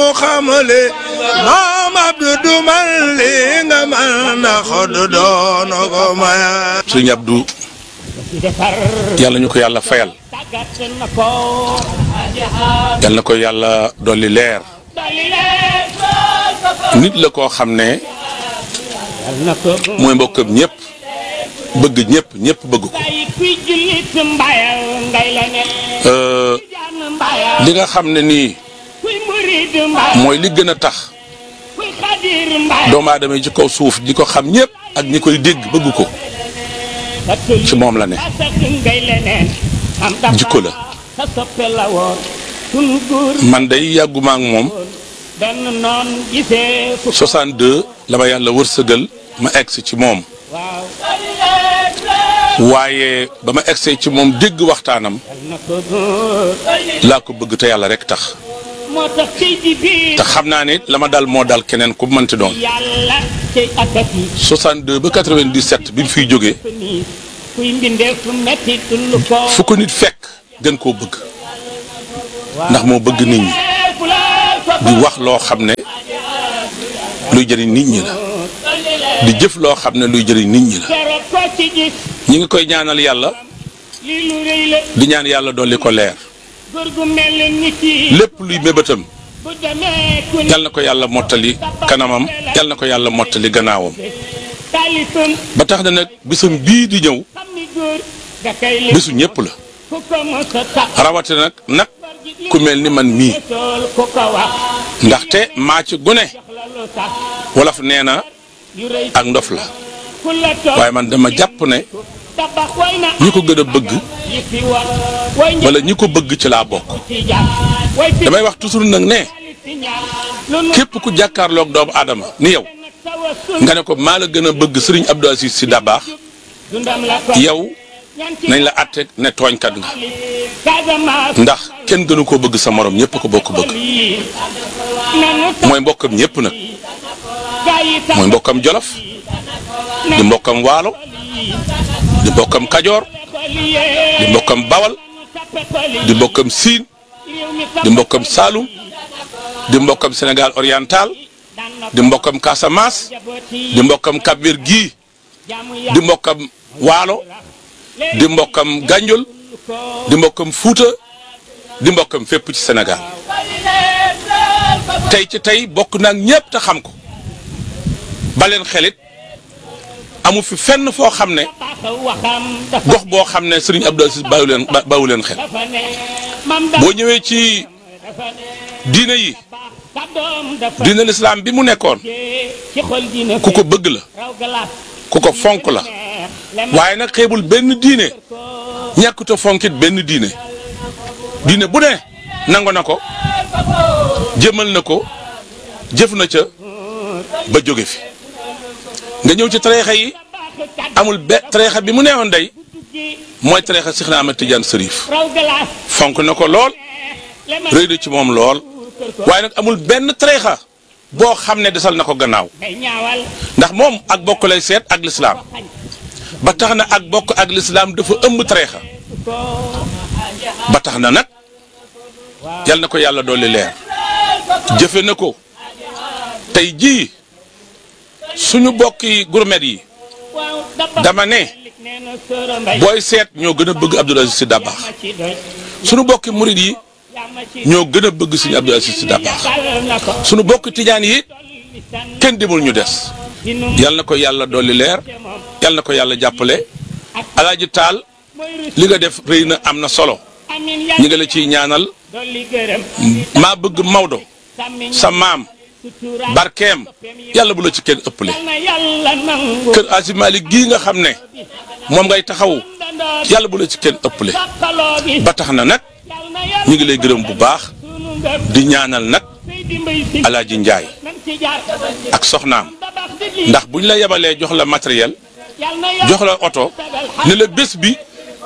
xamale maam Abdou du man li nga man na xod doon ko maya sëriñ Abdou yàlla ñu ko yàlla fayal yàlla na ko yàlla dolli leer nit la koo xam ne mooy mbokkam ñëpp bëgg ñëpp ñëpp bëgg ko li nga xam ne nii mooy li gën a tax doomu aadama yi ci kaw suuf di ko xam ñëpp ak ñi koy dégg bëgg ko ci moom la ne jikko la man day yàgguma ak moom 62 la ma yàlla wërsëgal ma egsi ci moom waaye ba ma egsee ci moom dégg waxtaanam laa ko bëgg te yàlla rek tax te xam naa ne la ma dal moo dal keneen ku mënti doon 62 ba 97 bi mu fiy jógee fu ko nit fekk gën koo bëgg ndax moo bëgg nit ñi di wax loo xam ne luy jëriñ nit ñi la di jëf loo xam ne luy jëriñ nit ñi la ñi ngi koy ñaanal yàlla di ñaan yàlla dolli ko leer lépp luy mébétam yal na ko yàlla mottali kanamam yal na ko yàlla mottali gannaawam ba tax na nag bisam bii di ñëw bisu ñëpp la rawatina nag nag ku mel ni man mii ndaxte maa ci gune wolof nee na ak ndof la waaye man dama jàpp ne ñi ko gën a bëgg wala ñi ko bëgg ci laa bokk damay wax toujours nag ne képp ku jàkkaarloog doomu aadama ni yow nga ne ko maa la gën a bëgg sëriñ Abdou Aziz Sy Dabakh yow nañ la àtte ne tooñkat nga ndax kenn gënu koo bëgg sa morom ñëpp ko bokk bëgg mooy mbokkam ñëpp nag mooy mbokkam jolof di mbokkam waalo di mbokkam kajoor di mbokkam bawal di mbokkam siin di mbokkam saalum di mbokkam sénégal oriental di mbokkam casamance di mbokkam kabir gii di mbokkam waalo di mbokkam gànjol di mbokkam fuuta di mbokkam fépp ci sénégal tey ci tey bokk naag ñépp te xam ko baleen xelit amu fi fenn foo xam ne gox boo xam ne sëriñ Abdou Aziz bàyyi leen bàyyi leen xel boo ñëwee ci diine yi diine lislaam bi mu nekkoon ku ko bëgg la ku ko fonk la waaye nag xeebul benn diine ñàkkute fonkit benn diine diine bu ne nangu na ko jëmal na ko jëf na ca ba jóge fi nga ñëw ci tariixa yi amul be tariixa bi mu neexoon day mooy tariixa Seex Ahmad Tijaan Sërif fonk na ko lool rëy na ci moom lool waaye nag amul benn tariixa boo xam ne desal na ko gannaaw ndax moom ak bokk lay seet ak lislaam ba tax na ak bokk ak lislaam dafa ëmb tariixa ba tax na nag yal na ko yàlla dolli leer jëfe na ko tey jii suñu bokki gourmet yi dama ne booy seet ñoo gën a bëgg Abdou Aziz Sy Dabakh suñu bokki murid yi ñoo gën a bëgg suñu Abdou Aziz Sy Dabakh suñu bokki tijaan yi kenn demul ñu des yal na ko yàlla dolli leer yal na ko yàlla jàppale alaaji taal li nga def rëy na am na solo ñi nga la ciy ñaanal maa bëgg Maodo sa maam barkeem yàlla bu la ci kenn ëppale kër Aji Malik gii nga xam ne moom ngay taxaw yàlla bu la ci kenn ëppale ba tax na nag ñu ngi lay gërëm bu baax di ñaanal nag Alaaji Njaay ak soxnaam ndax buñ la yebalee jox la matériel jox la oto ne la bés bi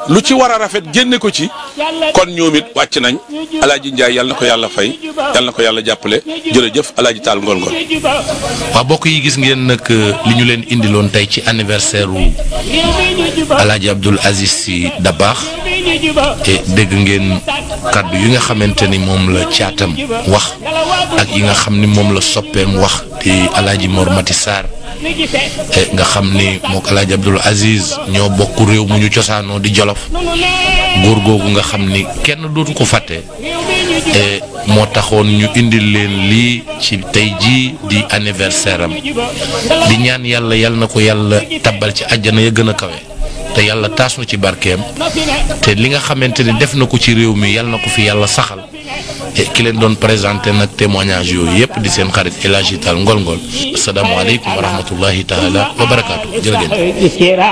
lu ci war a rafet génne ko ci kon ñoom it wàcc nañ alaaji Njaay yal na ko yàlla fay yal na ko yàlla jàppale jërëjëf alaaji taal ngoon ngoon waaw bokk yi gis ngeen nag li ñu leen indiloon tey ci anniversaire wu alaaji Abdoul Aziz Sy Dabakh te dégg ngeen kàddu yi nga xamante ni moom la caatam wax ak yi nga xam ni moom la soppeem wax di alaaji Mor Mati Sarr nga xam ni mook alaaji Abdoul Aziz ñoo bokk réew mu ñu cosaanoo di Jolof góor googu nga xam ni kenn dootu ko fàtte moo taxoon ñu indil leen lii ci tey jii di anniversaire am di ñaan yàlla yal na ko yàlla tabbal ci àjjana ya gën a kawe te yàlla taas nu ci barkeem te li nga xamante ni def na ko ci réew mi yal na ko fi yàlla saxal ki leen doon présenté nag témoignage yooyu yëpp di seen xarit El Hadji Tall Ngol Ngol asalaamaaleykum wa rahmatullahi taala wa barakaatu jërë ngeen